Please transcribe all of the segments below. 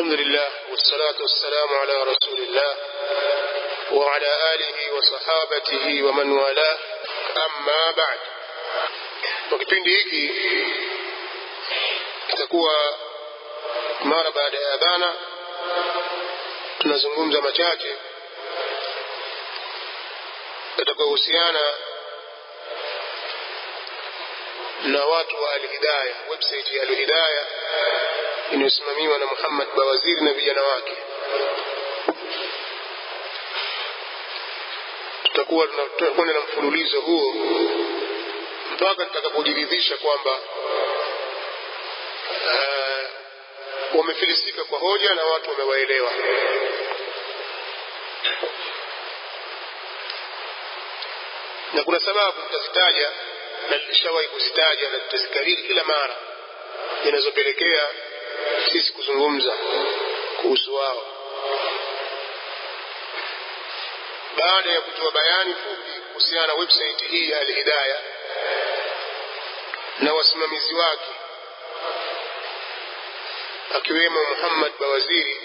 الحمد لله والصلاة والسلام على رسول الله وعلى آله وصحابته ومن والاه أما بعد kwa kipindi hiki kitakuwa mara baada ya adhana tunazungumza machache yatakayohusiana na watu wa Alhidaya, website ya Alhidaya inayosimamiwa na Muhammad Bawaziri na vijana wake. Tutakuwa tunakwenda na mfululizo huo mpaka tutakapojiridhisha kwamba uh, wamefilisika kwa hoja na watu wamewaelewa. Na kuna sababu tutazitaja na nilishawahi kuzitaja na tutazikariri kila mara zinazopelekea sisi kuzungumza kuhusu wao. Baada ya kutoa bayani fupi kuhusiana na website hii ya Alhidaya na wasimamizi wake akiwemo Muhammad Bawaziri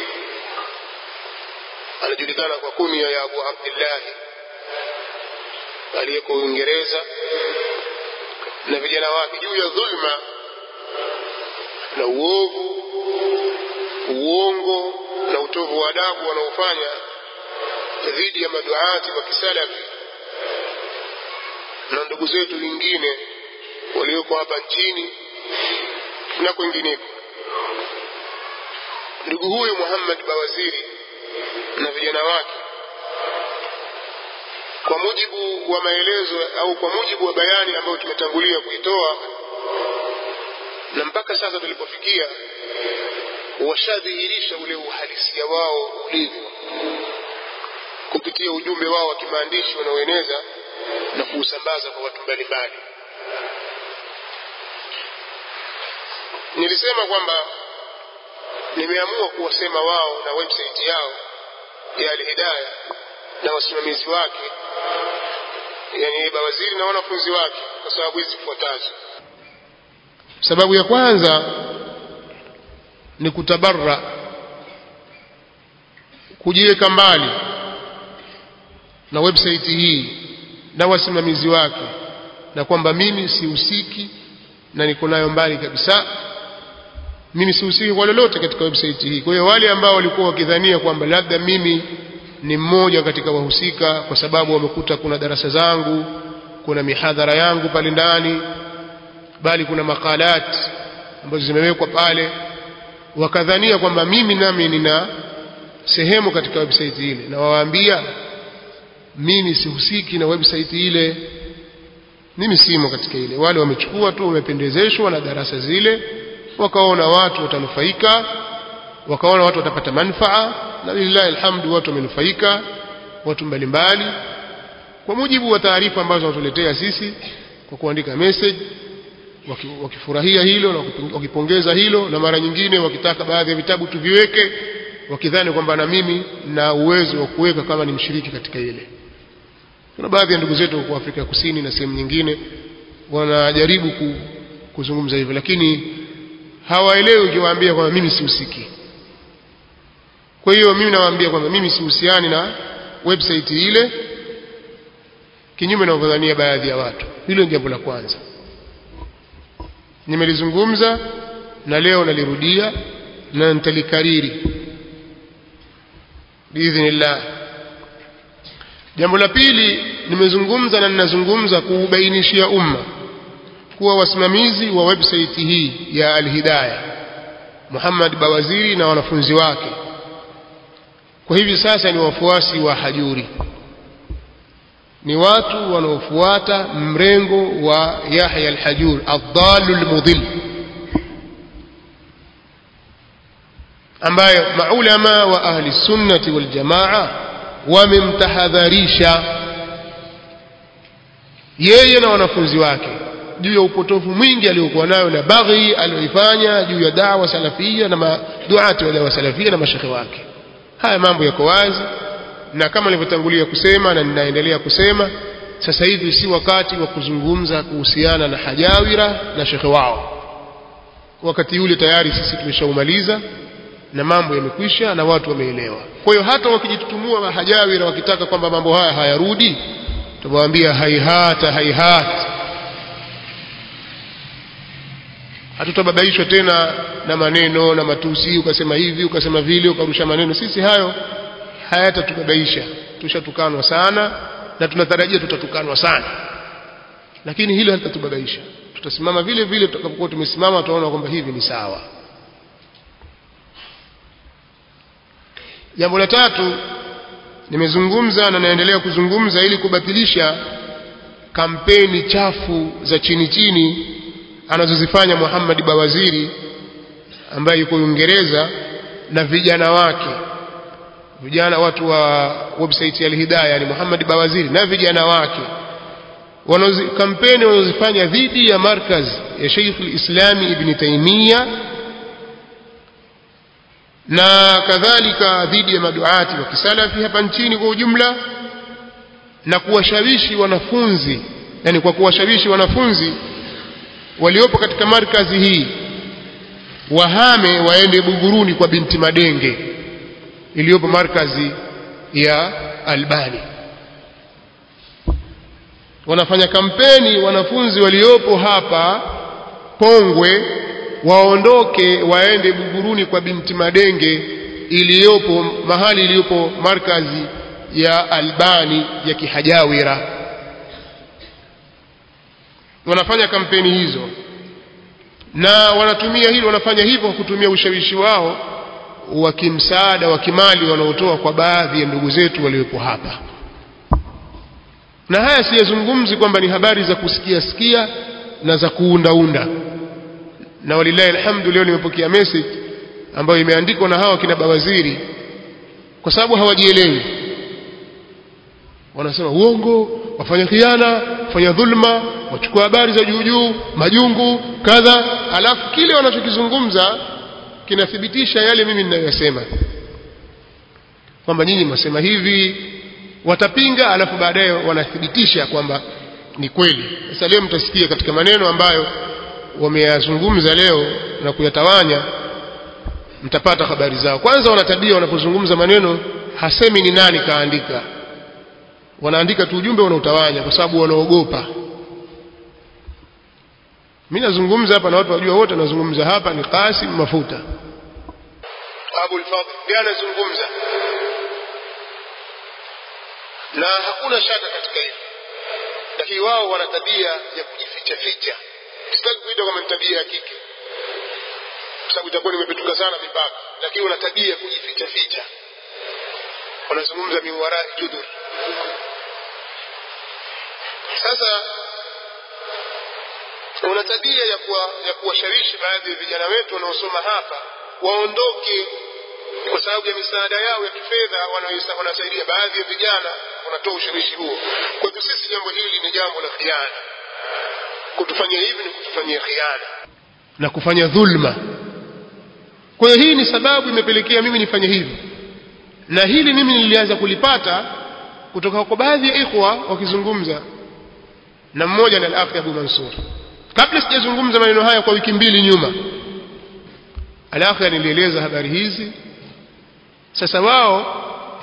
anajulikana kwa kunia ya Abu Abdillahi aliyeko Uingereza na vijana wake juu ya dhulma na uovu, uongo na utovu wa adabu wanaofanya dhidi ya maduati wa kisalafi na ndugu zetu wengine walioko hapa nchini na kwengineko. Ndugu huyu Muhammad Bawaziri na vijana wake kwa mujibu wa maelezo au kwa mujibu wa bayani ambayo tumetangulia kuitoa na mpaka sasa tulipofikia washadhihirisha ule uhalisia wao ulivyo kupitia ujumbe wao wa kimaandishi wanaoeneza na kuusambaza kwa watu mbalimbali nilisema kwamba nimeamua kuwasema wao na website yao ya Alhidaya na wasimamizi wake yani bawaziri na wanafunzi wake kwa sababu hizi zifuatazo sababu ya kwanza ni kutabarra kujiweka mbali na website hii na wasimamizi wake na kwamba mimi sihusiki na niko nayo mbali kabisa mimi sihusiki kwa lolote katika website hii kwa hiyo wale ambao walikuwa wakidhania kwamba labda mimi ni mmoja katika wahusika kwa sababu wamekuta kuna darasa zangu kuna mihadhara yangu pale ndani bali kuna makalat ambazo zimewekwa pale wakadhania kwamba mimi nami nina sehemu katika website ile na wawaambia mimi sihusiki na website ile mimi simo katika ile wale wamechukua tu wamependezeshwa na darasa zile wakaona watu watanufaika wakaona watu watapata manfaa na lillahi alhamdu watu wamenufaika watu mbalimbali kwa mujibu wa taarifa ambazo wanatuletea sisi kwa kuandika message wakifurahia hilo na wakipongeza hilo na mara nyingine wakitaka baadhi ya vitabu tuviweke wakidhani kwamba na mimi na uwezo wa kuweka kama ni mshiriki katika ile kuna baadhi ya ndugu zetu kwa Afrika Kusini na sehemu nyingine wanajaribu ku, kuzungumza hivyo lakini hawaelewi ukiwaambia kwamba mimi sihusiki kwa hiyo mimi nawaambia kwamba mimi sihusiani na website ile kinyume na unavyodhania baadhi ya watu hilo ni jambo la kwanza nimelizungumza na leo nalirudia na nitalikariri biidhnillah jambo la pili nimezungumza na ninazungumza kuubainishia umma kuwa wasimamizi wa website hii ya Alhidaya Muhammad Bawaziri na wanafunzi wake kwa hivi sasa ni wafuasi wa Hajuri ni watu wanaofuata mrengo wa Yahya al-Hajur ad-dallu al-mudhill ambaye maulama wa ahli sunnati wal jamaa wamemtahadharisha yeye na wanafunzi wake juu ya upotofu mwingi aliokuwa nayo na baghi aliyoifanya juu ya dawa salafia na maduati wa dawa salafia na mashekhe wake haya mambo yako wazi na kama nilivyotangulia kusema na ninaendelea kusema sasa hivi si wakati wa kuzungumza kuhusiana na hajawira na shekhe wao wakati ule tayari sisi tumeshaumaliza na mambo yamekwisha na watu wameelewa kwa hiyo hata wakijitutumua mahajawira wakitaka kwamba mambo haya hayarudi tumewaambia haihata haihata hatutababaishwa tena na maneno na matusi ukasema hivi ukasema vile ukarusha maneno sisi hayo hayatatubabaisha tushatukanwa sana na tunatarajia tutatukanwa sana lakini hilo halitatubabaisha tutasimama vile vile tutakapokuwa tumesimama tutaona kwamba hivi ni sawa jambo la tatu nimezungumza na naendelea kuzungumza ili kubatilisha kampeni chafu za chini chini anazozifanya Muhammad Bawaziri ambaye yuko Uingereza na vijana wake vijana watu wa website ya Al-Hidayah yani Muhammad Bawaziri na vijana wake wanazi, kampeni wanazofanya dhidi ya markaz ya Sheikh al-Islami Ibn Taymiyyah na kadhalika dhidi ya maduati wa kisalafi hapa nchini kwa ujumla na kuwashawishi wanafunzi yani kwa kuwashawishi wanafunzi waliopo katika markazi hii wahame waende Buguruni kwa binti Madenge iliyopo markazi ya Albani wanafanya kampeni wanafunzi waliopo hapa Pongwe waondoke waende Buguruni kwa binti Madenge iliyopo mahali iliyopo markazi ya Albani ya Kihajawira wanafanya kampeni hizo na wanatumia hilo wanafanya hivyo kwa kutumia ushawishi wao wa kimsaada wa kimali wanaotoa kwa baadhi ya ndugu zetu waliopo hapa na haya siyazungumzi kwamba ni habari za kusikia sikia na za kuundaunda na walillahi alhamdu leo nimepokea message ambayo imeandikwa na hawa kina bawaziri kwa sababu hawajielewi wanasema uongo wafanya khiana wafanya dhulma wachukua habari za juu juu majungu kadha alafu kile wanachokizungumza kinathibitisha yale mimi ninayoyasema kwamba nyinyi mwasema hivi watapinga alafu baadaye wanathibitisha kwamba ni kweli sasa leo mtasikia katika maneno ambayo wameyazungumza leo na kuyatawanya mtapata habari zao kwanza wanatabia wanapozungumza maneno hasemi ni nani kaandika wanaandika tu ujumbe wanautawanya kwa sababu wanaogopa mimi nazungumza hapa na watu wajua wote nazungumza hapa ni Qasim Mafuta Abu al-Fadhl ndiye anazungumza na hakuna shaka katika hilo lakini wao wana tabia ya kujificha ficha sitaki kuita kama ni tabia ya kike kwa sababu itakuwa nimepetuka sana mipaka lakini wana tabia ya kujificha ficha wanazungumza miwarai judur sasa wana tabia ya kuwa, ya kuwashawishi baadhi ya vijana wetu wanaosoma hapa waondoke kwa sababu ya misaada yao ya kifedha wanasaidia baadhi ya vijana wanatoa ushawishi huo kwa hivyo sisi jambo hili ni jambo la khiana kutufanyia hivi ni kutufanyia khiana na kufanya dhulma kwa hiyo hii ni sababu imepelekea mimi nifanye hivi na hili mimi nilianza kulipata kutoka kwa baadhi ya ikhwa wakizungumza na mmoja ni al-akhi Abu Mansur kabla sijazungumza maneno haya kwa wiki mbili nyuma al-akhi alinieleza habari hizi sasa wao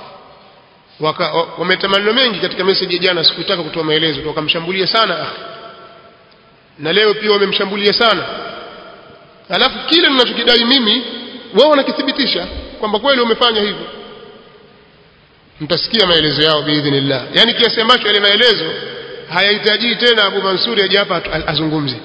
wameta maneno mengi katika message ya jana sikutaka kutoa maelezo wakamshambulia sana akhi na leo pia wamemshambulia sana alafu kile ninachokidai mimi wao wanakithibitisha kwamba kweli wamefanya hivyo mtasikia maelezo yao biidhnillah yani kiasi ambacho yale maelezo hayahitaji tena Abu Mansuri aje hapa azungumze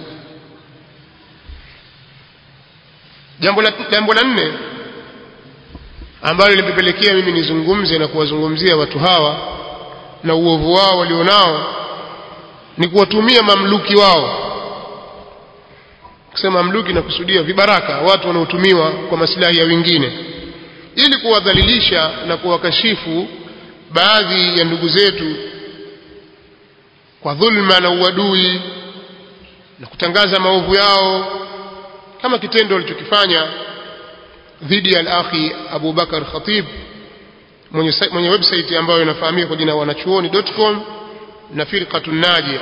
jambo la jambo la nne ambalo limepelekea mimi nizungumze na kuwazungumzia watu hawa na uovu wao walionao ni kuwatumia mamluki wao kusema mamluki na kusudia vibaraka watu wanaotumiwa kwa maslahi ya wengine ili kuwadhalilisha na kuwakashifu baadhi ya ndugu zetu kwa dhulma na uadui na kutangaza maovu yao kama kitendo walichokifanya dhidi ya al-akhi Abu Bakar Khatib mwenye, mwenye website ambayo inafahamika kwa jina wanachuoni.com na firqatun najia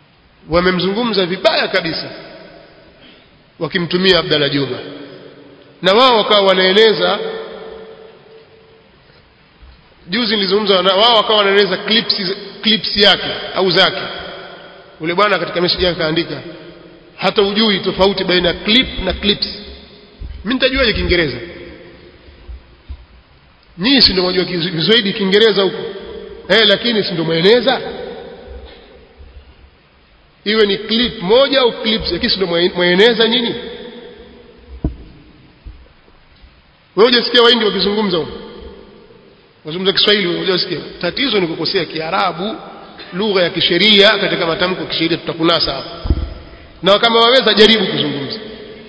wamemzungumza vibaya kabisa wakimtumia Abdalla Juma na wao wakawa wanaeleza juzi nilizungumza na wao wakawa wanaeleza clips clips yake au zake ule bwana katika message yake kaandika hata ujui tofauti baina ya clip na clips mimi nitajuaje kiingereza nyinyi si ndio mwajua Kiswahili Kiingereza huko eh lakini si ndio mweneza iwe ni clip moja au clips lakini si ndio mweneza nyinyi wewe hujasikia waindi wakizungumza huko wazungumza Kiswahili wewe hujasikia tatizo ni kukosea Kiarabu lugha ya kisheria katika matamko ya kisheria tutakunasa hapo na kama waweza jaribu kuzungumza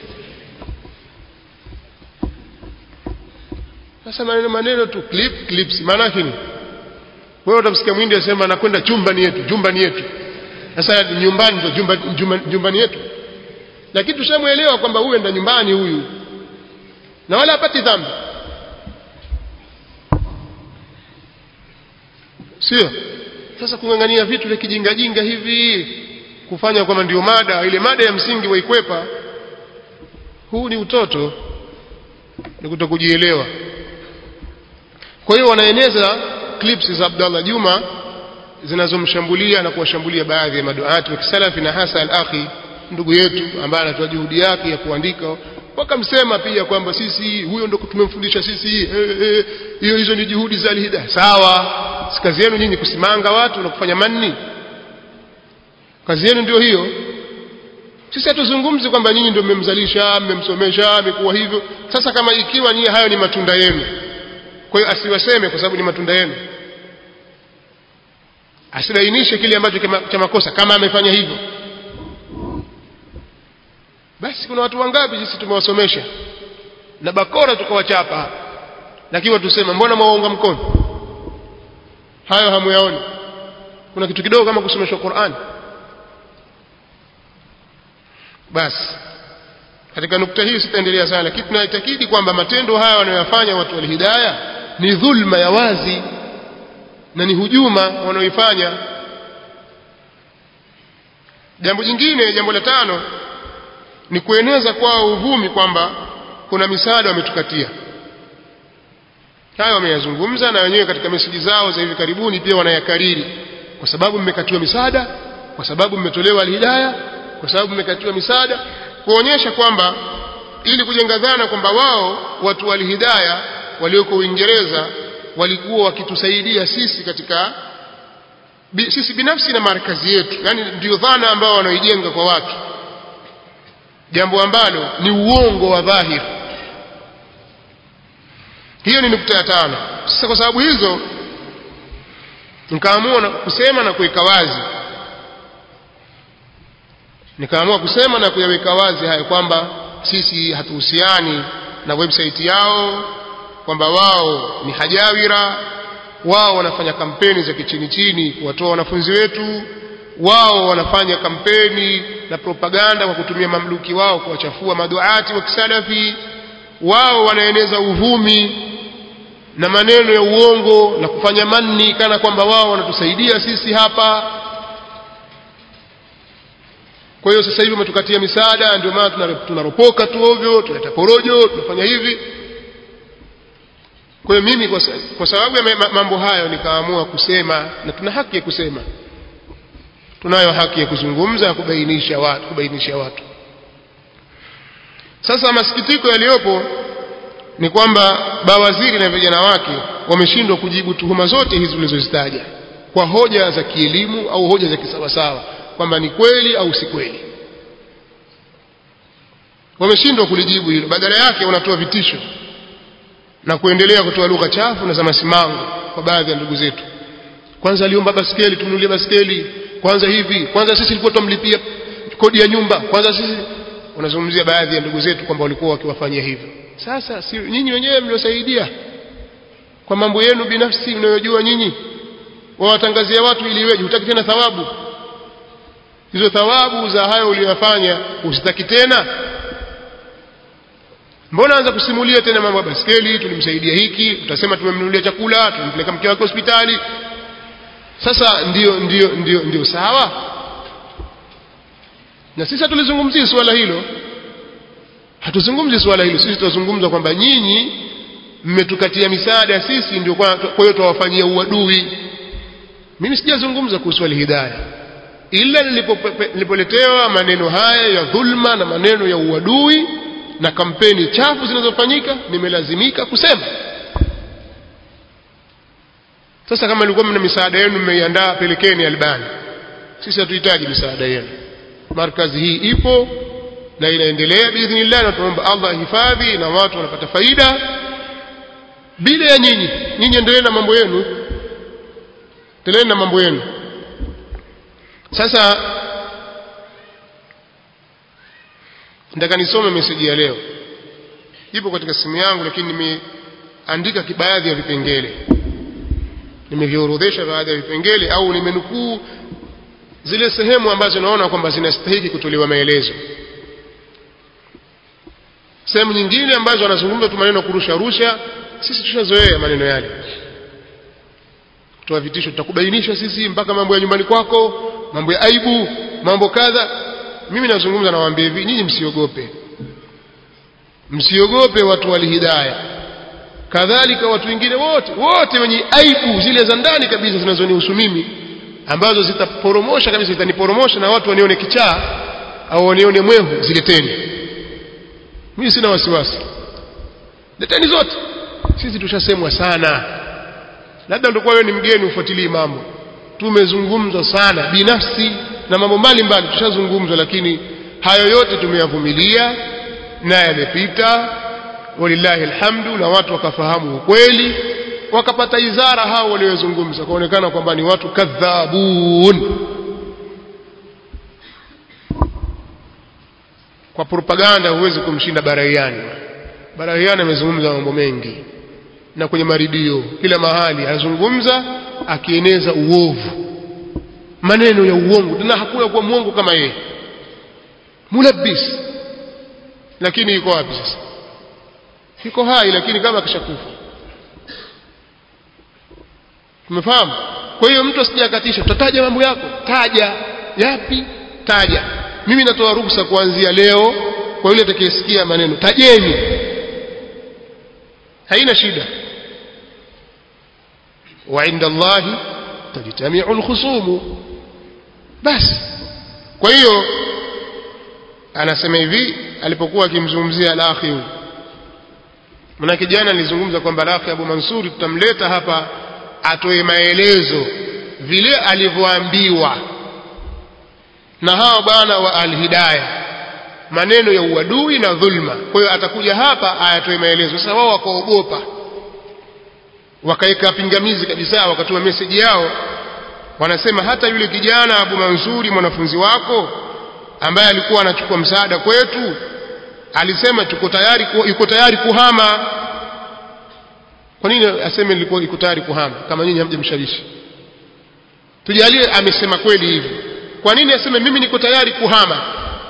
sasa maneno maneno tu clip clips maana yake ni wewe utamsikia mwindi asema nakwenda chumbani yetu chumbani yetu sasa nyumbani ndio jumba, jumba, jumbani yetu lakini tushamuelewa kwamba huyu enda nyumbani huyu na wala hapati dhambi sio sasa kung'ang'ania vitu vya kijingajinga hivi kufanya kwamba ndio mada ile mada ya msingi waikwepa huu ni utoto ni kutokujielewa kwa hiyo wanaeneza clips za Abdallah Juma zinazomshambulia na kuwashambulia baadhi ya maduati wa kisalafi na hasa al-akhi ndugu yetu ambaye anatoa juhudi yake ya kuandika wakamsema pia kwamba sisi huyo ndo tumemfundisha sisi hiyo e, e, hizo ni juhudi za alhida sawa si kazi yenu nyinyi kusimanga watu na kufanya manni kazi yenu ndio hiyo sisi hatuzungumzi kwamba nyinyi ndio mmemzalisha mmemsomesha amekuwa hivyo sasa kama ikiwa nyinyi hayo ni matunda yenu kwa hiyo asiwaseme kwa sababu ni matunda yenu asibainishe kile ambacho cha makosa kama amefanya hivyo basi kuna watu wangapi sisi tumewasomesha na bakora tukawachapa lakini watusema mbona mwaunga mkono hayo hamuyaoni kuna kitu kidogo kama kusomeshwa Qur'an basi katika nukta hii sitaendelea sana lakini tunaitakidi kwamba matendo haya wanayoyafanya watu wa hidayah ni dhulma ya wazi na ni hujuma wanaoifanya jambo jingine jambo la tano ni kueneza kwao uvumi kwamba kuna misaada wametukatia hayo wameyazungumza na wenyewe katika meseji zao za hivi karibuni pia wanayakariri kwa sababu mmekatiwa misaada kwa sababu mmetolewa alhidaya kwa sababu mmekatiwa misaada kuonyesha kwamba ili kujenga dhana kwamba wao watu wa alhidaya walioko Uingereza walikuwa wakitusaidia sisi katika bi, sisi binafsi na markazi yetu yani ndio dhana ambao wanaoijenga kwa watu jambo ambalo ni uongo wa dhahiri hiyo ni nukta ya tano sasa kwa sababu hizo nikaamua kusema na kuweka wazi nikaamua kusema na kuyaweka wazi hayo kwamba sisi hatuhusiani na website yao kwamba wao ni hajawira wao wanafanya kampeni za kichini chini kuwatoa wanafunzi wetu wao wanafanya kampeni na propaganda kwa kutumia mamluki wao kuwachafua maduati wa kisalafi wao wanaeneza uvumi na maneno ya uongo na kufanya manni kana kwamba wao wanatusaidia sisi hapa kwa hiyo sasa hivi wametukatia misaada ndio maana tunaropoka tu ovyo tunaleta porojo tunafanya hivi kwa hiyo mimi kwa, kwa sababu ya mambo hayo nikaamua kusema na tuna haki ya kusema tunayo haki ya kuzungumza kubainisha watu kubainisha watu sasa masikitiko yaliyopo ni kwamba bawaziri na vijana wake wameshindwa kujibu tuhuma zote hizi ulizozitaja kwa hoja za kielimu au hoja za kisawasawa kwamba ni kweli au si kweli wameshindwa kulijibu hilo badala yake wanatoa vitisho na kuendelea kutoa lugha chafu na za masimango kwa baadhi ya ndugu zetu kwanza aliomba baskeli tumnunulie baskeli kwanza hivi kwanza sisi tulikuwa tumlipia kodi ya nyumba kwanza sisi wanazungumzia baadhi ya ndugu zetu kwamba walikuwa wakiwafanyia hivyo sasa si nyinyi wenyewe mliosaidia kwa mambo yenu binafsi mnayojua nyinyi wawatangazia watu ili iweje hutaki tena thawabu hizo thawabu za hayo uliyofanya usitaki tena mbona anza kusimulia tena mambo ya baskeli tulimsaidia hiki utasema tumemnunulia chakula tulimpeleka mke wake hospitali sasa ndio ndio ndio ndio sawa na sisi tulizungumzia suala hilo hatuzungumzi swala hilo sisi tunazungumza kwamba nyinyi mmetukatia misaada sisi ndio kwa kwa hiyo tuwafanyia uadui mimi sijazungumza kuhusu alhidayah ila nilipope- nilipoletewa maneno haya ya dhulma na maneno ya uadui na kampeni chafu zinazofanyika nimelazimika kusema sasa kama ilikuwa mna misaada yenu mmeiandaa pelekeni albani sisi hatuhitaji misaada yenu markazi hii ipo na inaendelea biidhnillah na tunaomba allah hifadhi na watu wanapata faida bila ya nyinyi nyinyi endelee na mambo yenu endelee na mambo yenu sasa nataka nisome meseji ya leo ipo katika simu yangu lakini nimeandika baadhi ya vipengele nimeviorodhesha baadhi ya vipengele au nimenukuu zile sehemu ambazo naona kwamba zinastahili kutolewa maelezo sehemu nyingine ambazo anazungumza tu maneno kurusha rusha sisi tushazoea maneno yale kutoa vitisho tutakubainisha sisi mpaka mambo ya nyumbani kwako mambo ya aibu mambo kadha mimi nazungumza nawaambia hivi nyinyi msiogope msiogope watu walihidaya kadhalika watu wengine wote wote wenye aibu zile za ndani kabisa zinazonihusu mimi ambazo zitaporomosha kabisa zitaniporomosha na watu wanione kichaa au wanione mwehu zileteni mimi sina wasiwasi leteni zote sisi tushasemwa sana labda ndio wewe ni mgeni ufuatilie mambo tumezungumzwa sana binafsi na mambo mbalimbali tushazungumzwa lakini hayo yote tumeyavumilia na yamepita walillahi alhamdu na watu wakafahamu ukweli wakapata izara hao waliozungumza kaonekana kwamba ni watu kadhabun kwa propaganda huwezi kumshinda baraiani baraiani amezungumza mambo mengi na kwenye maridio kila mahali azungumza akieneza uovu maneno ya uongo tena hakuna kuwa mwongo kama yeye mulabis lakini yuko wapi sasa yuko hai lakini kama akishakufa tumefahamu kwa hiyo mtu asijakatisha tutataja mambo yako taja yapi taja mimi natoa ruhusa kuanzia leo kwa yule atakayesikia maneno tajeni haina shida wa inda Allahi tajtamiu alkhusumu basi kwa hiyo anasema hivi alipokuwa akimzungumzia al-akhi huyu manake jana nilizungumza kwamba al-akhi Abu Mansuri tutamleta hapa atoe maelezo vile alivyoambiwa na hao bwana wa al-hidayah maneno ya uadui na dhulma kwa hiyo atakuja hapa ayatoe maelezo sasa wao wakaogopa wakaweka pingamizi kabisa wakatuma meseji yao wanasema hata yule kijana Abu Mansuri mwanafunzi wako ambaye alikuwa anachukua msaada kwetu alisema tuko tayari yuko tayari kuhama kwa nini aseme nilikuwa yuko tayari kuhama kama nyinyi hamjamshawishi tujalie amesema kweli hivi kwa nini aseme mimi niko tayari kuhama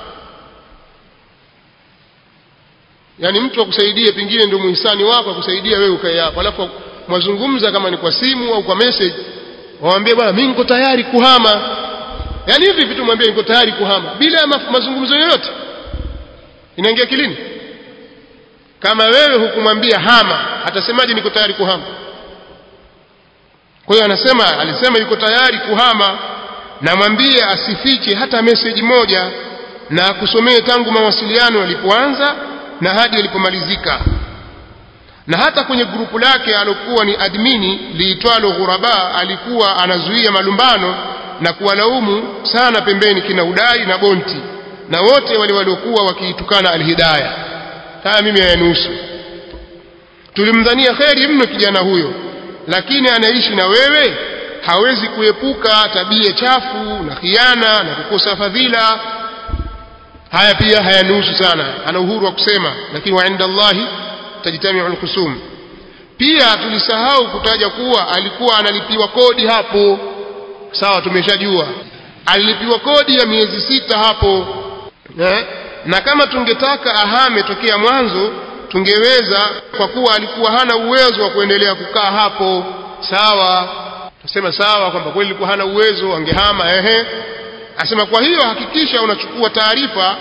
yani mtu akusaidie pengine ndio muhisani wako akusaidia wewe ukae hapo alafu mwazungumza kama ni kwa simu au kwa message waambie bwana mimi niko tayari kuhama yani hivi vitu mwambie niko tayari kuhama bila ya mazungumzo yoyote inaingia kilini kama wewe hukumwambia hama atasemaje niko tayari kuhama kwa hiyo anasema alisema yuko tayari kuhama na mwambie asifiche hata message moja na akusomee tangu mawasiliano yalipoanza na hadi yalipomalizika na hata kwenye grupu lake alokuwa ni admini liitwalo ghuraba alikuwa anazuia malumbano na kuwalaumu sana pembeni kina udai na bonti na wote wale waliokuwa wakiitukana alhidaya haya mimi hayanusu tulimdhania kheri mno kijana huyo lakini anaishi na wewe hawezi kuepuka tabia chafu na khiana na kukosa fadhila haya pia hayanusu sana ana uhuru wa kusema lakini wa inda Allahi tajtamiu alkhusum pia tulisahau kutaja kuwa alikuwa analipiwa kodi hapo sawa tumeshajua alilipiwa kodi ya miezi sita hapo eh? na kama tungetaka ahame tokea mwanzo tungeweza kwa kuwa alikuwa hana uwezo wa kuendelea kukaa hapo sawa tusema sawa kwamba kweli alikuwa hana uwezo angehama ehe asema kwa hiyo hakikisha unachukua taarifa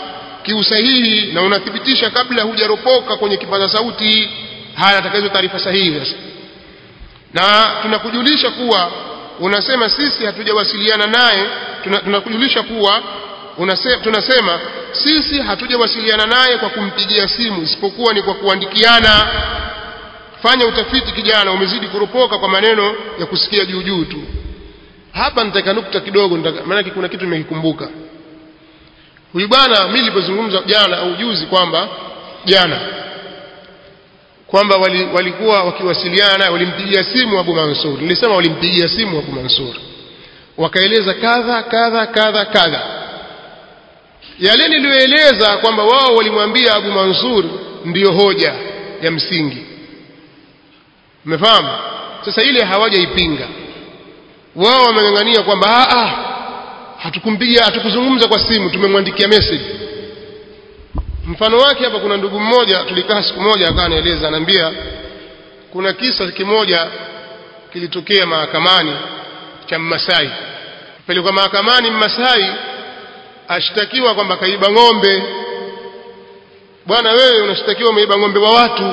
kiusahihi na unathibitisha kabla hujaropoka kwenye kipaza sauti haya nataka hizo taarifa sahihi sasa na tunakujulisha kuwa unasema sisi hatujawasiliana naye tunakujulisha kuwa unase, tunasema sisi hatujawasiliana naye kwa kumpigia simu isipokuwa ni kwa kuandikiana fanya utafiti kijana umezidi kuropoka kwa maneno ya kusikia juu juu tu hapa nitaka nukta kidogo maanake kuna kitu nimekikumbuka huyu bwana mimi nilipozungumza jana au juzi kwamba jana kwamba wali, walikuwa wakiwasiliana naye walimpigia simu Abu Mansur nilisema walimpigia simu Abu Mansur wakaeleza kadha kadha kadha kadha yale niliyoeleza kwamba wao walimwambia Abu Mansur ndiyo hoja ya msingi umefahamu sasa ile hawajaipinga wao wameng'ang'ania kwamba a hatukumpigia hatukuzungumza kwa simu tumemwandikia message mfano wake hapa kuna ndugu mmoja tulikaa siku moja akawa anaeleza anaambia kuna kisa kimoja kilitokea mahakamani cha Mmasai pelekwa mahakamani Mmasai ashtakiwa kwamba kaiba ng'ombe bwana wewe unashtakiwa umeiba ng'ombe wa watu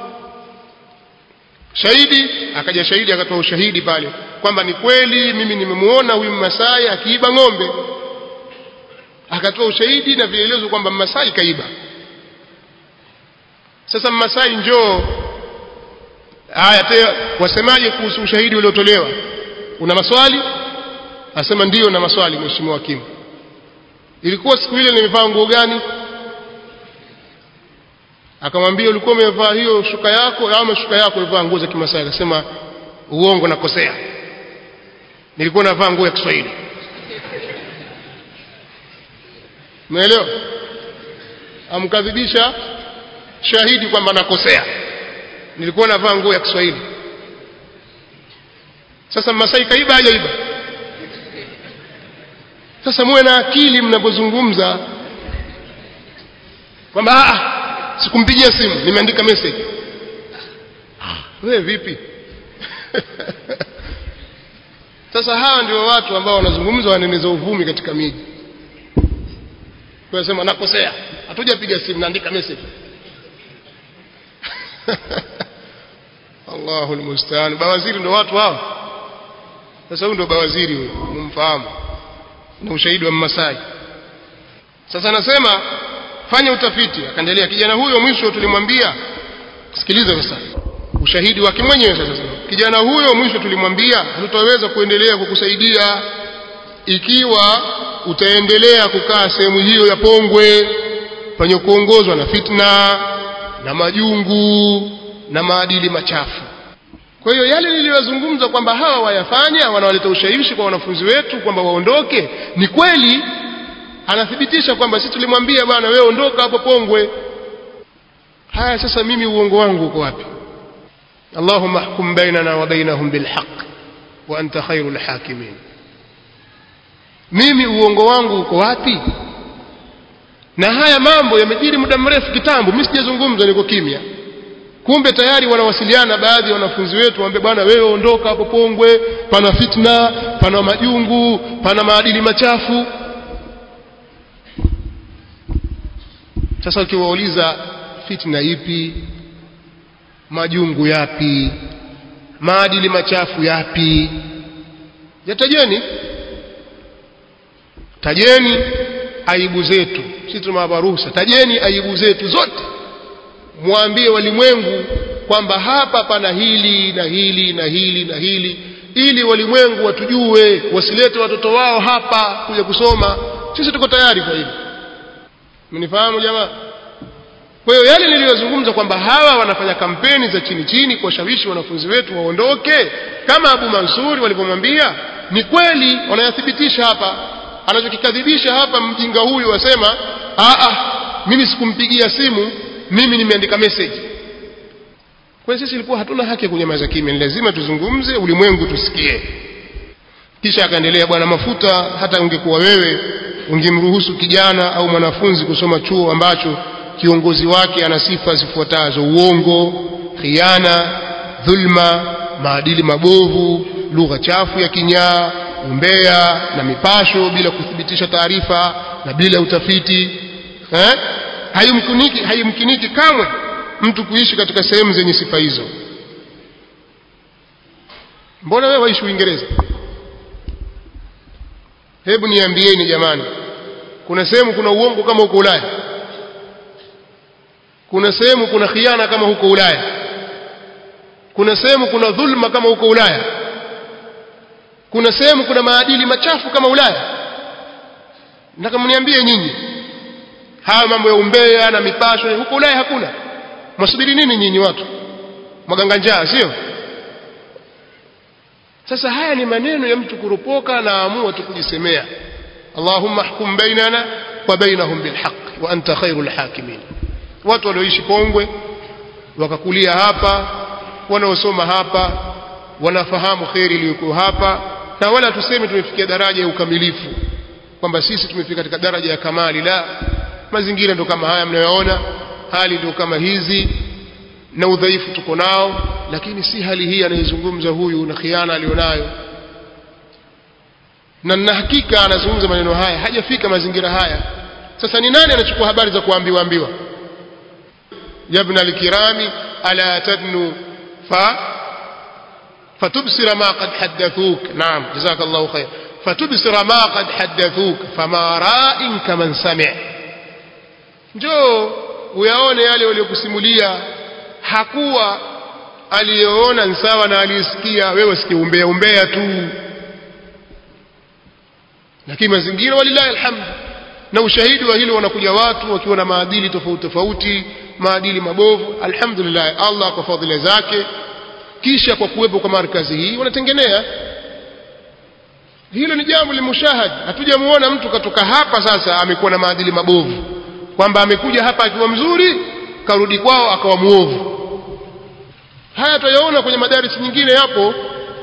shahidi akaja shahidi akatoa ushahidi pale kwamba ni kweli mimi nimemuona huyu Mmasai akiiba ng'ombe akatoa ushahidi na vielelezo kwamba Mmasai kaiba sasa Mmasai njoo haya tena wasemaje kuhusu ushahidi uliotolewa una maswali asema ndiyo na maswali mheshimiwa hakimu ilikuwa siku ile nimevaa nguo gani akamwambia ulikuwa umevaa hiyo shuka yako au shuka yako ulivaa nguo za kimasai akasema uongo nakosea nilikuwa navaa nguo ya Kiswahili umeelewa amkadhibisha shahidi kwamba nakosea nilikuwa navaa nguo ya Kiswahili sasa Masai kaiba hajaiba sasa muwe na akili mnapozungumza kwamba sikumpigia simu nimeandika message wewe vipi sasa hawa ndio watu ambao wanazungumza waneneza uvumi katika miji tunasema nakosea hatujapiga simu naandika message Allahu almustaan bawaziri ndio watu hao sasa huyu ndio bawaziri huyo mumfahamu na ushahidi wa Masai sasa anasema fanya utafiti akaendelea kijana huyo mwisho tulimwambia sikiliza sasa ushahidi wake mwenyewe sasa kijana huyo mwisho tulimwambia hatutaweza kuendelea kukusaidia ikiwa utaendelea kukaa sehemu hiyo ya pongwe penye kuongozwa na fitna na majungu na maadili machafu kwa hiyo yale niliyozungumza kwamba hawa wayafanya wanawaleta ushawishi kwa wanafunzi wetu kwamba waondoke ni kweli anathibitisha kwamba sisi tulimwambia bwana wewe ondoka hapo pongwe haya sasa mimi uongo wangu uko wapi اللهم احكم بيننا وبينهم بالحق وانت خير الحاكمين mimi uongo wangu uko wapi na haya mambo yamejiri muda mrefu kitambo mimi sijazungumza niko kimya kumbe tayari wanawasiliana baadhi ya wanafunzi wetu waambie bwana wewe ondoka hapo pongwe pana fitna pana majungu pana maadili machafu sasa ukiwauliza fitna ipi majungu yapi maadili machafu yapi yatajeni tajeni aibu zetu sisi tumewapa ruhusa tajeni aibu zetu zote mwambie walimwengu kwamba hapa pana hili na hili na hili na hili ili walimwengu watujue wasilete watoto wao hapa kuja kusoma sisi tuko tayari kwa hilo mnifahamu jamaa kwa hiyo yale niliyozungumza kwamba hawa wanafanya kampeni za chini chini kuwashawishi wanafunzi wetu waondoke kama Abu Mansuri walivyomwambia ni kweli wanayathibitisha hapa anachokikadhibisha hapa mjinga huyu wasema a a mimi sikumpigia simu mimi nimeandika message kwa sisi ilikuwa hatuna haki ya kunyamaza kimya ni lazima tuzungumze ulimwengu tusikie kisha akaendelea bwana mafuta hata ungekuwa wewe ungemruhusu kijana au mwanafunzi kusoma chuo ambacho kiongozi wake ana sifa zifuatazo uongo khiana dhulma maadili mabovu lugha chafu ya kinyaa umbea na mipasho bila kuthibitisha taarifa na bila utafiti eh haimkiniki haimkiniki kamwe mtu kuishi katika sehemu zenye sifa hizo mbona wewe waishi Uingereza hebu niambieni jamani kuna sehemu kuna uongo kama huko Ulaya kuna sehemu kuna khiana kama huko Ulaya kuna sehemu kuna dhulma kama huko Ulaya kuna sehemu kuna maadili machafu kama Ulaya nataka mniambie nyinyi haya mambo ya umbea na mipasho huko Ulaya hakuna mwasubiri nini nyinyi watu mwaganga njaa sio sasa haya ni maneno ya mtu kuropoka na amua tu kujisemea Allahumma ahkum bainana wa bainahum bilhaq wa anta khairul hakimin watu walioishi Kongwe wakakulia hapa wanaosoma hapa wanafahamu kheri iliyoko hapa na wala tuseme tumefikia daraja ya ukamilifu kwamba sisi tumefika katika daraja ya kamali la mazingira ndo kama haya mnayoona hali ndio kama hizi na udhaifu tuko nao lakini si hali hii anayezungumza huyu na khiana alionayo na na hakika anazungumza maneno haya hajafika mazingira haya sasa ni nani anachukua habari za kuambiwa ambiwa yabna alkirami ala tadnu fa فتبصر ما قد حدثوك نعم جزاك الله خير فتبصر ما قد حدثوك فما راء كمن سمع njoo uyaone yale waliokusimulia hakuwa aliyoona ni sawa na aliyesikia wewe sikia umbea umbea tu lakini mazingira walilahi alhamd na ushahidi wa hilo wanakuja watu wakiwa na maadili tofauti tofauti maadili mabovu alhamdulillah Allah kwa fadhila zake kisha kwa kuwepo kwa markazi hii wanatengenea hilo ni jambo limushahad hatujamuona mtu katoka hapa sasa amekuwa na maadili mabovu kwamba amekuja hapa akiwa mzuri karudi kwao akawa muovu haya tutayaona kwenye madarisi nyingine yapo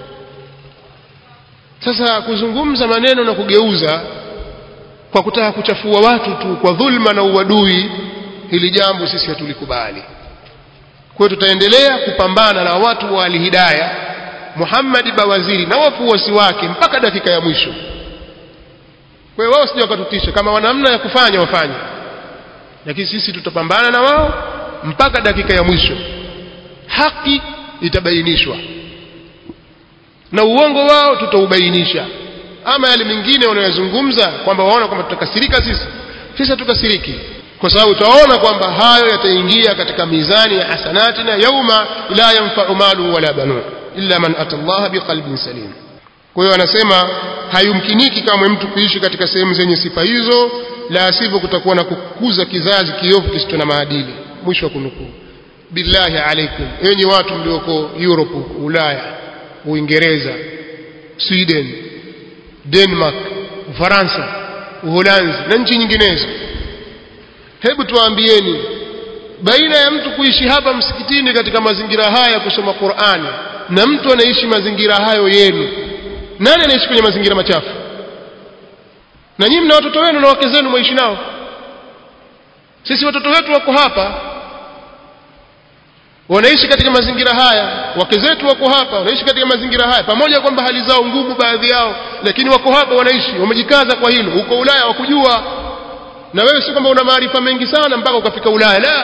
sasa kuzungumza maneno na kugeuza kwa kutaka kuchafua watu tu kwa dhulma na uadui hili jambo sisi hatulikubali kwa hiyo tutaendelea kupambana na watu wa alhidaya Muhammad Bawaziri na wafuasi wake mpaka dakika ya mwisho kwa hiyo wao sije wakatutisha kama wana namna ya kufanya wafanye lakini sisi tutapambana na wao mpaka dakika ya mwisho haki itabainishwa na uongo wao tutaubainisha ama yale mengine wanayozungumza kwamba waona kwamba tutakasirika sisi sisi hatukasiriki kwa sababu tutaona kwamba hayo yataingia katika mizani ya hasanatina yauma la yanfa'u malu wala banun illa man ata Allah biqalbin salim kwa hiyo anasema hayumkiniki kama mtu kuishi katika sehemu zenye sifa hizo la sivyo kutakuwa na kukuza kizazi kiovu kisicho na maadili mwisho wa kunukuu billahi alaikum enyi watu mlioko Europe Ulaya Uingereza Sweden Denmark Ufaransa Uholanzi na nchi nyinginezo hebu tuwaambieni baina ya mtu kuishi hapa msikitini katika mazingira haya ya kusoma Qur'ani na mtu anaishi mazingira hayo yenu nani anaishi kwenye mazingira machafu na nyinyi mna watoto wenu na wake zenu mwaishi nao sisi watoto wetu wako hapa wanaishi katika mazingira haya wake zetu wako hapa wanaishi katika mazingira haya pamoja kwamba hali zao ngumu baadhi yao lakini wako hapa wanaishi wamejikaza kwa hilo huko Ulaya wakujua na wewe si kwamba una maarifa mengi sana mpaka ukafika Ulaya la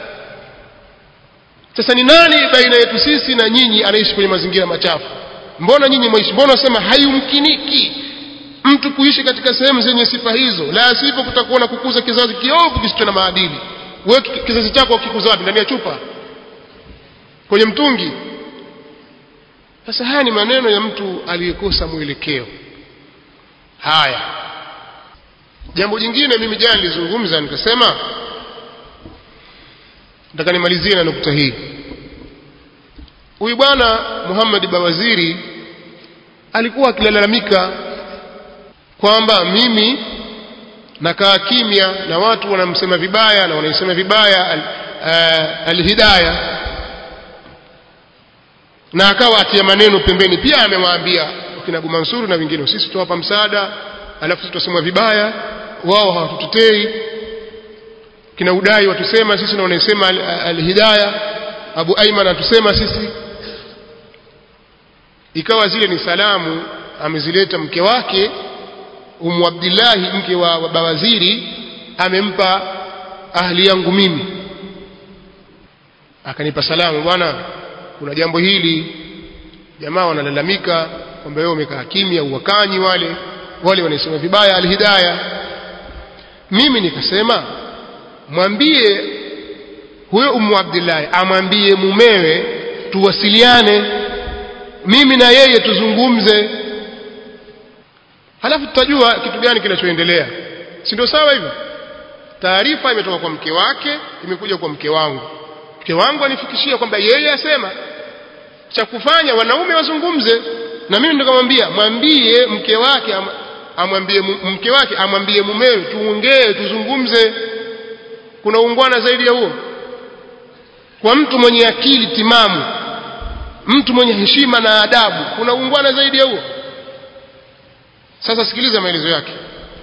sasa ni nani baina yetu sisi na nyinyi anaishi kwenye mazingira machafu mbona nyinyi mwaishi mbona unasema hayumkiniki mtu kuishi katika sehemu zenye sifa hizo la sivyo kutakuwa na kukuza kizazi kiovu kisicho na maadili wewe kizazi chako kikuza wapi ndani ya chupa kwenye mtungi sasa haya ni maneno ya mtu aliyekosa mwelekeo haya jambo jingine mimi jana nilizungumza nikasema nataka nimalizie na nukta hii huyu bwana Muhammad Bawaziri alikuwa akilalamika kwamba mimi nakaa kimya na watu wanamsema vibaya na wanaisema vibaya alhidaya al, al na akawa atia maneno pembeni pia amewaambia kina Abu Mansur na wengine sisi tuwapa msaada alafu tutasemwa vibaya wao hawatutetei kina udai watusema sisi na wanaisema alhidaya al Abu Aiman atusema sisi ikawa zile ni salamu amezileta mke wake Umu Abdillahi mke wa, wa Bawaziri amempa ahli yangu mimi akanipa salamu bwana kuna jambo hili jamaa wanalalamika kwamba wewe umekaa kimya uwakanyi wale wale wanasema vibaya alhidaya mimi nikasema mwambie huyo umu abdillahi amwambie mumewe tuwasiliane mimi na yeye tuzungumze halafu tutajua kitu gani kinachoendelea si ndio sawa hivyo taarifa imetoka kwa mke wake imekuja kwa mke wangu mke wangu anifikishia kwamba yeye asema cha kufanya wanaume wazungumze na mimi nikamwambia mwambie mke wake am, amwambie mke wake amwambie mumewe tuongee tuzungumze kuna ungwana zaidi ya huo kwa mtu mwenye akili timamu mtu mwenye heshima na adabu kuna ungwana zaidi ya huo sasa sikiliza maelezo yake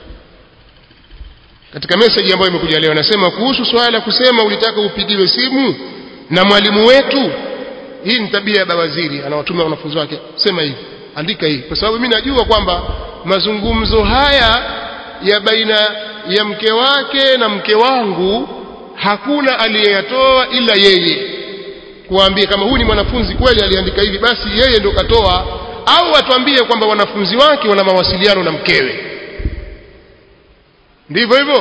katika message ambayo imekuja leo anasema kuhusu swala la kusema ulitaka upigiwe simu na mwalimu wetu hii ni tabia ya bawaziri anawatumia wanafunzi wake sema hivi andika hii kwa sababu mimi najua kwamba mazungumzo haya ya baina ya mke wake na mke wangu hakuna aliyeyatoa ila yeye kuambia kama huyu ni mwanafunzi kweli aliandika hivi basi yeye ndo katoa au atuambie kwamba wanafunzi wake wana mawasiliano na mkewe ndivyo hivyo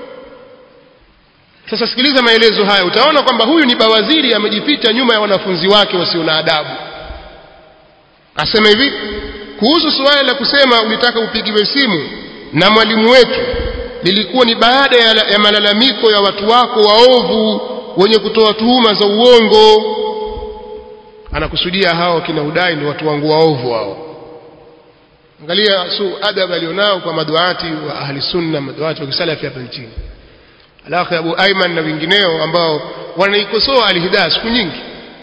sasa sikiliza maelezo haya utaona kwamba huyu ni bawaziri amejificha nyuma ya wanafunzi wake wasio na adabu asema hivi kuhusu suala la kusema ulitaka upigiwe simu na mwalimu wetu lilikuwa ni baada ya, ya malalamiko ya watu wako waovu wenye kutoa tuhuma za uongo anakusudia hao kina udai ni watu wangu waovu hao angalia su adab alionao kwa maduati wa ahli sunna maduati wa kisalafi hapa nchini alakhi abu aiman na wengineo ambao wanaikosoa alhidaya siku nyingi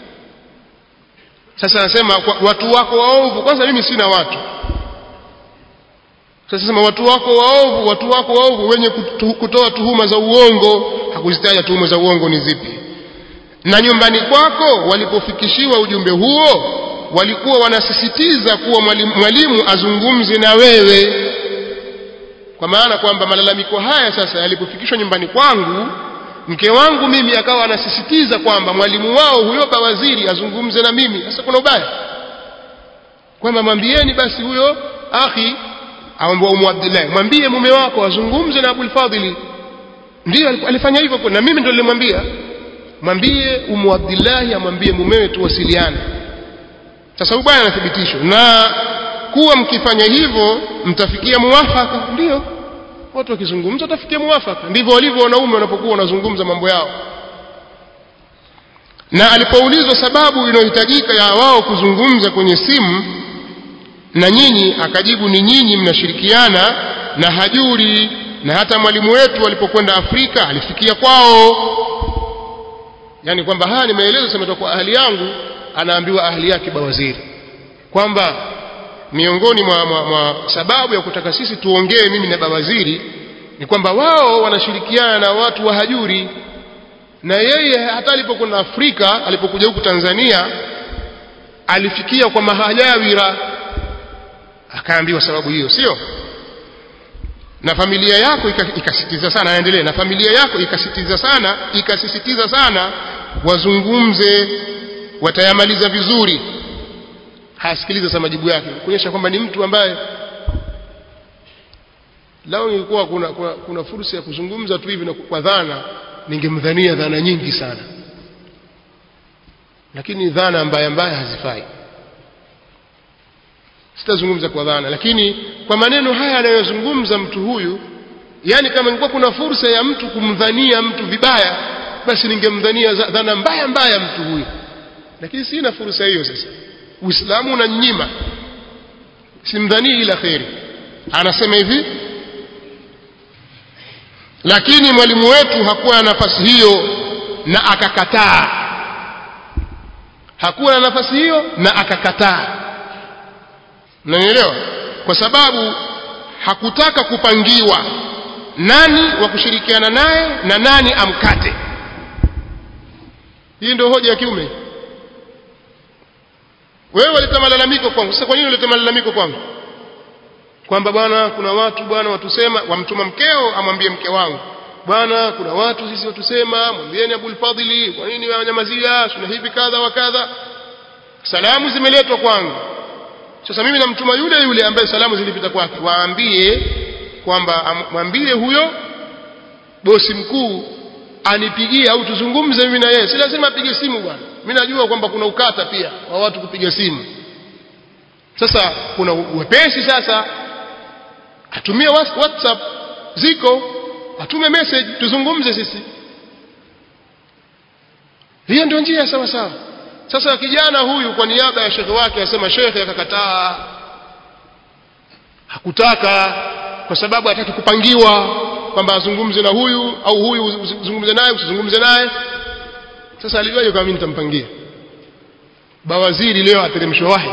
sasa anasema watu wako waovu kwanza mimi sina watu sasa sema watu wako waovu watu wako waovu wenye kutu, kutoa tuhuma za uongo hakuzitaja tuhuma za uongo ni zipi na nyumbani kwako walipofikishiwa ujumbe huo walikuwa wanasisitiza kuwa mwalimu, mwalimu azungumze na wewe kwa maana kwamba malalamiko haya sasa yalipofikishwa nyumbani kwangu mke wangu mimi akawa anasisitiza kwamba mwalimu wao huyo bawaziri azungumze na mimi sasa kuna ubaya kwamba mwambieni basi huyo akhi aomba umu abdillahi mwambie mume wako azungumze na abul fadhili ndio alifanya hivyo na mimi ndio nilimwambia mwambie umu abdillahi amwambie mumewe tuwasiliane sasa ubaya anathibitishwa na kuwa mkifanya hivyo mtafikia muwafaka ndio watu wakizungumza watafikia muwafaka ndivyo walivyo wanaume wanapokuwa wanazungumza mambo yao na alipoulizwa sababu inayohitajika ya wao kuzungumza kwenye simu na nyinyi akajibu ni nyinyi mnashirikiana na hajuri na hata mwalimu wetu alipokwenda Afrika alifikia kwao yani kwamba haya ni maelezo yametoka kwa ahli yangu anaambiwa ahli yake bawaziri kwamba miongoni mwa, mwa, mwa sababu ya kutaka sisi tuongee mimi na bawaziri ni kwamba wao wanashirikiana na watu wa hajuri na yeye hata alipokwenda Afrika alipokuja huku Tanzania alifikia kwa mahajawira akaambiwa sababu hiyo sio na familia yako ikasitiza sana aendelee na familia yako ikasitiza sana ikasisitiza sana wazungumze watayamaliza vizuri hasikiliza sasa majibu yake kuonyesha kwamba ni mtu ambaye lao ingekuwa kuna, kuna, kuna fursa ya kuzungumza tu hivi na kwa dhana ningemdhania dhana nyingi sana lakini dhana mbaya mbaya hazifai sitazungumza kwa dhana lakini kwa maneno haya anayozungumza mtu huyu yani kama ingekuwa kuna fursa ya mtu kumdhania mtu vibaya basi ningemdhania dhana mbaya mbaya mtu huyu lakini sina fursa hiyo sasa uislamu unanyima simdhanii ila kheri anasema hivi lakini mwalimu wetu hakuwa na nafasi hiyo na akakataa hakuwa na nafasi hiyo na akakataa mnanielewa kwa sababu hakutaka kupangiwa nani wa kushirikiana naye na nani amkate hii ndio hoja ya kiume wewe waleta malalamiko kwangu sasa kwa nini uleta malalamiko kwangu kwamba bwana kuna watu bwana watusema wamtuma mkeo amwambie mke wangu bwana kuna watu sisi watusema mwambieni Abul Fadhili kwa nini wanyamazia tuna hivi kadha wa kadha salamu zimeletwa kwangu sasa mimi namtuma yule yule ambaye salamu zilipita kwake waambie kwamba mwambie huyo bosi mkuu anipigie au tuzungumze mimi na yeye si lazima apige simu bwana mimi najua kwamba kuna ukata pia wa watu kupiga simu sasa kuna wepesi sasa atumie whatsapp ziko atume message tuzungumze sisi hiyo ndio njia sawa sawa sasa kijana huyu kwa niaba ya shekhe wake asema shekhe akakataa hakutaka kwa sababu hataki kupangiwa kwamba azungumze na huyu au huyu uzungumze naye usizungumze naye sasa alijuaje kama mimi nitampangia bawaziri leo ateremshwa wahi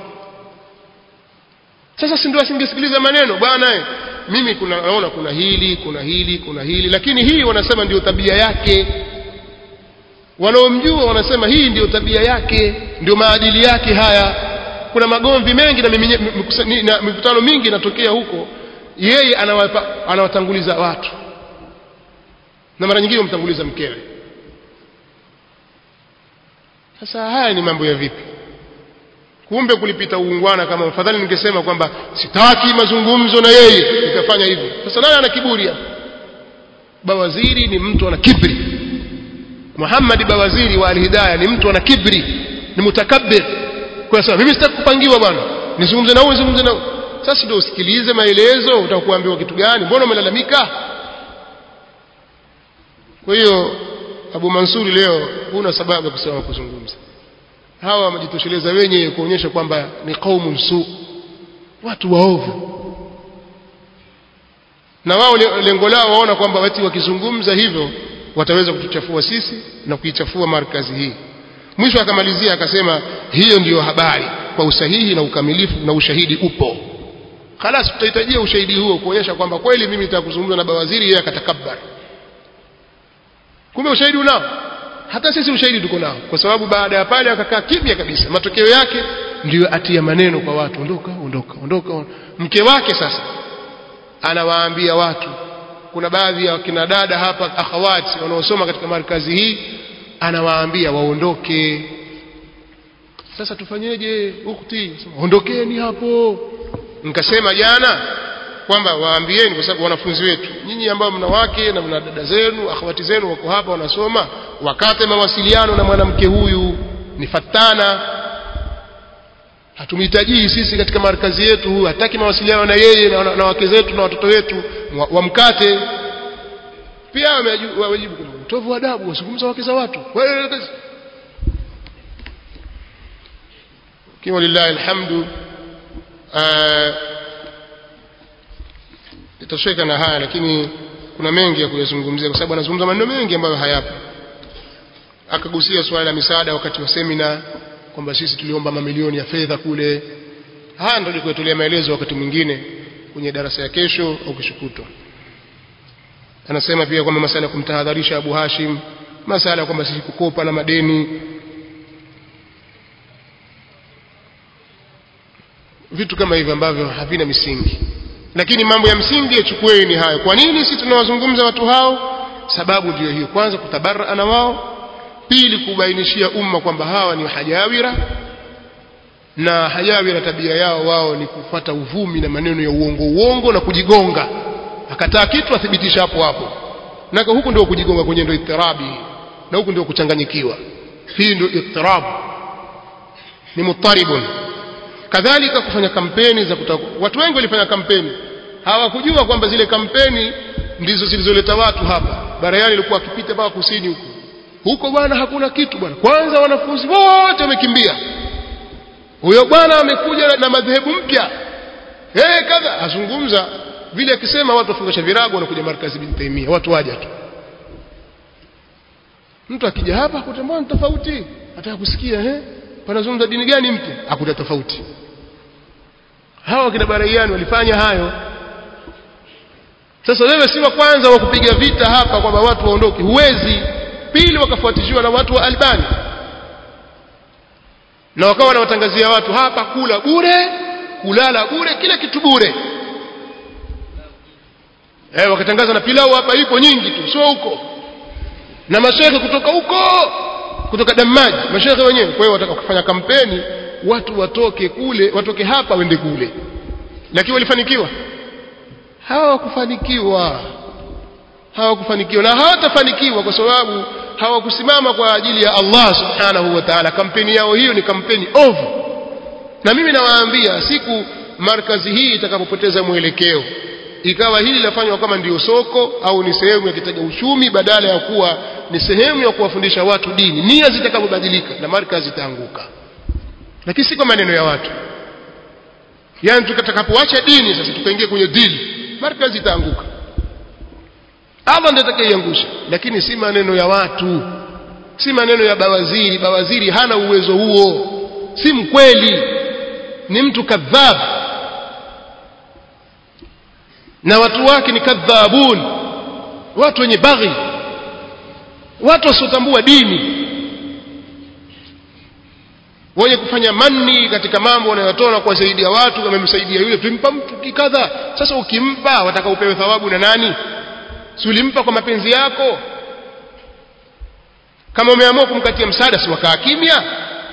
sasa si ndio asingesikiliza maneno bwana mimi kuna naona kuna hili kuna hili kuna hili lakini hii wanasema ndio tabia yake wanaomjua wanasema hii ndio tabia yake ndio maadili yake haya kuna magomvi mengi na, na mikutano mingi inatokea huko yeye anawapa, anawatanguliza watu na mara nyingine humtanguliza mkewe sasa haya ni mambo ya vipi kumbe kulipita uungwana kama afadhali ningesema kwamba sitaki mazungumzo na yeye nikafanya hivyo sasa nani ana kiburi hapa bawaziri ni mtu ana kibri Muhammad bawaziri wa alhidayah ni mtu ana kibri ni mutakabbir kwa sababu mimi sitaki kupangiwa bwana nizungumze na huyu nizungumze na huyu sasa ndio usikilize maelezo utakuambiwa kitu gani mbona umelalamika kwa hiyo Abu Mansuri leo huna sababu ya kusema kuzungumza hawa wamejitosheleza wenyewe kuonyesha kwamba ni qaumun su watu waovu na wao lengo lao waona kwamba wati wakizungumza hivyo wataweza kutuchafua sisi na kuichafua markazi hii mwisho akamalizia akasema hiyo ndiyo habari kwa usahihi na ukamilifu na ushahidi upo khalas tutahitajia ushahidi huo kuonyesha kwamba kweli mimi nitaka kuzungumza na bawaziri yeye akatakabbar kumbe ushahidi unao hata sisi ushahidi tuko nao kwa sababu baada ya pale akakaa kimya kabisa matokeo yake ndiyo atia maneno kwa watu ondoka ondoka ondoka mke wake sasa anawaambia watu kuna baadhi ya kina dada hapa akhawati wanaosoma katika markazi hii anawaambia waondoke sasa tufanyeje ukhti ondokeni hapo nikasema jana kwamba waambieni kwa sababu wanafunzi wetu nyinyi ambao mna wake na mna dada zenu akhawati zenu wako hapa wanasoma wakate mawasiliano na mwanamke huyu ni fatana hatumhitajii sisi katika markazi yetu huyu hataki mawasiliano na yeye na, na, na wake zetu na watoto wetu wamkate pia wamejibu kwamba utovu wa adabu wazungumza wake za watu kiwa lillahi alhamdu itasheka na haya lakini kuna mengi ya kuyazungumzia kwa sababu anazungumza maneno mengi ambayo hayapo akagusia swala la misaada wakati wa semina kwamba sisi tuliomba mamilioni ya fedha kule haya ndio nilikuetolea maelezo wakati mwingine kwenye darasa ya kesho au kesho kutwa anasema pia kwamba masala ya kumtahadharisha Abu Hashim masala kwamba sisi kukopa na madeni vitu kama hivyo ambavyo havina misingi lakini mambo ya msingi yachukueni hayo kwa nini sisi tunawazungumza watu hao sababu ndiyo hiyo kwanza kutabarra na wao pili kubainishia umma kwamba hawa ni hajawira na hajawira tabia yao wao ni kufuata uvumi na maneno ya uongo uongo na kujigonga akataa kitu athibitisha hapo hapo nako huku ndio kujigonga kwenye ndio itirabi na huku ndio kuchanganyikiwa hii ndio itirabu ni mutaribun kadhalika kufanya kampeni za kutaka watu wengi walifanya kampeni hawakujua kwamba zile kampeni ndizo zilizoleta watu hapa barayani ilikuwa akipita mpaka kusini huko huko bwana hakuna kitu bwana kwanza wanafunzi wote wamekimbia huyo bwana amekuja na madhehebu mpya eh kadha azungumza vile akisema watu wafungasha virago wanakuja markazi bin taimia watu waja tu mtu akija hapa akutambua ni tofauti ataka kusikia eh panazungumza dini gani mpya akuta tofauti hawa kina baraiani walifanya hayo sasa wewe si wa kwanza wa kupiga vita hapa kwamba watu waondoke huwezi pili wakafuatishiwa na watu wa Albani na wakawa wanawatangazia watu hapa kula bure kulala bure kila kitu bure eh wakatangaza na pilau hapa ipo nyingi tu sio huko na mashehe kutoka huko kutoka Damaji mashehe wenyewe kwa hiyo wataka kufanya kampeni watu watoke kule watoke hapa wende kule lakini walifanikiwa hawakufanikiwa hawakufanikiwa na hawatafanikiwa kwa sababu hawakusimama kwa ajili ya Allah subhanahu wa ta'ala kampeni yao hiyo ni kampeni ovu na mimi nawaambia siku markazi hii itakapopoteza mwelekeo ikawa hili lafanywa kama ndiyo soko au ni sehemu ya kitega uchumi badala ya kuwa ni sehemu ya kuwafundisha watu dini nia zitakapobadilika na markazi itaanguka lakini si kwa maneno ya watu yani tukatakapoacha dini sasa tukaingia kwenye dini markazi itaanguka Allah ndiye atakayeiangusha lakini si maneno ya watu si maneno ya bawaziri bawaziri hana uwezo huo si mkweli ni mtu kadhab na watu wake ni kadhabun watu wenye baghi watu wasiotambua dini wenye kufanya manni katika mambo wanayotoa na kuwasaidia watu wamemsaidia yule tumpa mtu kikadha sasa ukimpa wataka upewe thawabu na nani si ulimpa kwa mapenzi yako kama umeamua kumkatia msaada si wakaa kimya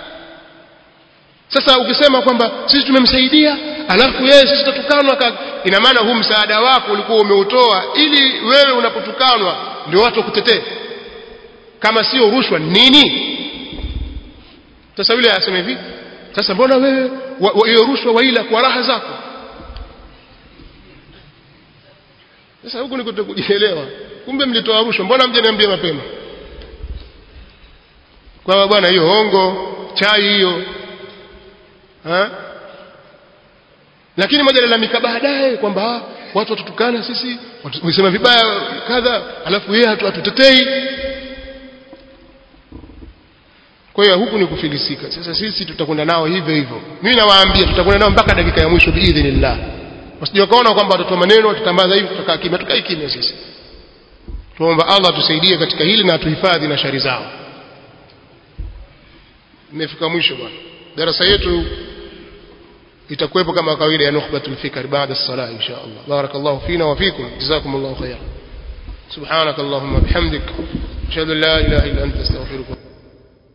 sasa ukisema kwamba sisi tumemsaidia alafu yeye sisi tatukanwa ina maana huu msaada wako ulikuwa umeutoa ili wewe unapotukanwa ndio watu wakutetee kama sio rushwa nini sasa yule aseme hivi sasa mbona wewe hiyo rushwa waila kwa raha zako sasa huku niko kujielewa kumbe mlitoa rushwa mbona mjaniambia mapema kwa bwana hiyo hongo chai hiyo ha? lakini moja lalamika baadaye kwamba watu watutukana sisi wamesema vibaya kadha alafu yeye hatutetei kwa hiyo huku ni kufilisika sasa sisi tutakwenda nao hivyo hivyo mimi nawaambia tutakwenda nao mpaka dakika ya mwisho biidhnillah wasije wakaona kwamba watatoa maneno watatambaza hivi tutakaa kimya tukae kimya sisi tuomba Allah tusaidie katika hili na atuhifadhi na shari zao imefika mwisho bwana darasa yetu itakuwepo kama kawaida ya nukhbatul fikr baada as-salah insha Allah barakallahu fina wa fikum jazakumullahu khairan subhanak allahumma bihamdik ashhadu an la ilaha illa anta